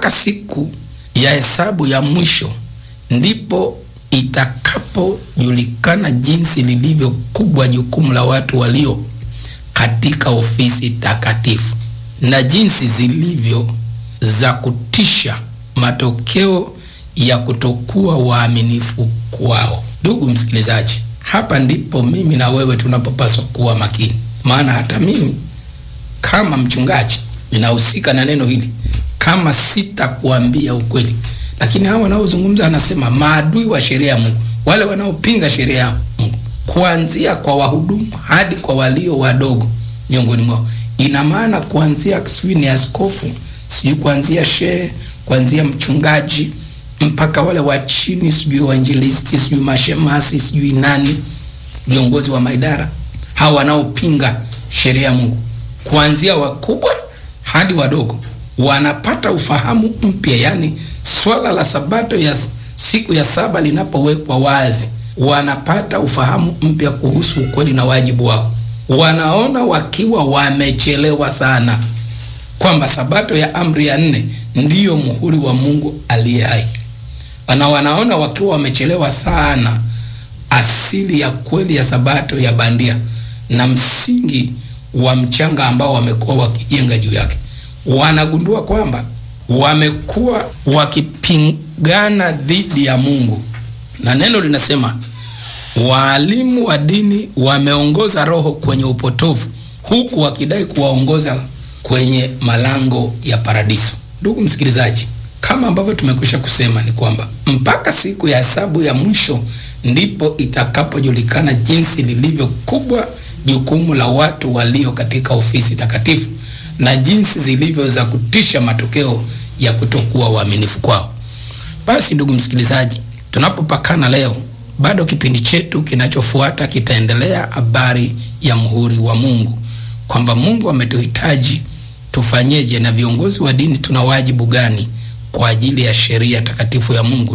mpaka siku ya hesabu ya mwisho ndipo itakapojulikana jinsi lilivyo kubwa jukumu la watu walio katika ofisi takatifu na jinsi zilivyo za kutisha matokeo ya kutokuwa waaminifu kwao. Ndugu msikilizaji, hapa ndipo mimi na wewe tunapopaswa kuwa makini, maana hata mimi kama mchungaji ninahusika na neno hili, kama sitakuambia ukweli. Lakini hawa wanaozungumza, anasema maadui wa sheria ya Mungu, wale wanaopinga sheria ya Mungu, kuanzia kwa wahudumu hadi kwa walio wadogo miongoni mwao. Ina maana kuanzia sijui ni askofu, sijui kuanzia shehe, kuanzia mchungaji mpaka wale wa chini, sijui wainjilisti, sijui mashemasi, sijui nani, viongozi wa maidara, hawa wanaopinga sheria ya Mungu, kuanzia wakubwa hadi wadogo wanapata ufahamu mpya. Yani swala la sabato ya siku ya saba linapowekwa wazi, wanapata ufahamu mpya kuhusu ukweli na wajibu wao. Wanaona wakiwa wamechelewa sana kwamba sabato ya amri ya nne ndiyo muhuri wa Mungu aliye hai, na wanaona wakiwa wamechelewa sana asili ya kweli ya sabato ya bandia na msingi wa mchanga ambao wamekuwa wakijenga juu yake. Wanagundua kwamba wamekuwa wakipingana dhidi ya Mungu, na neno linasema waalimu wa dini wameongoza roho kwenye upotovu, huku wakidai kuwaongoza kwenye malango ya paradiso. Ndugu msikilizaji, kama ambavyo tumekwisha kusema ni kwamba mpaka siku ya hesabu ya mwisho ndipo itakapojulikana jinsi lilivyo kubwa jukumu la watu walio katika ofisi takatifu na jinsi zilivyo za kutisha matokeo ya kutokuwa waaminifu kwao. Basi ndugu msikilizaji, tunapopakana leo, bado kipindi chetu kinachofuata kitaendelea habari ya muhuri wa Mungu, kwamba Mungu ametuhitaji tufanyeje, na viongozi wa dini tuna wajibu gani kwa ajili ya sheria takatifu ya Mungu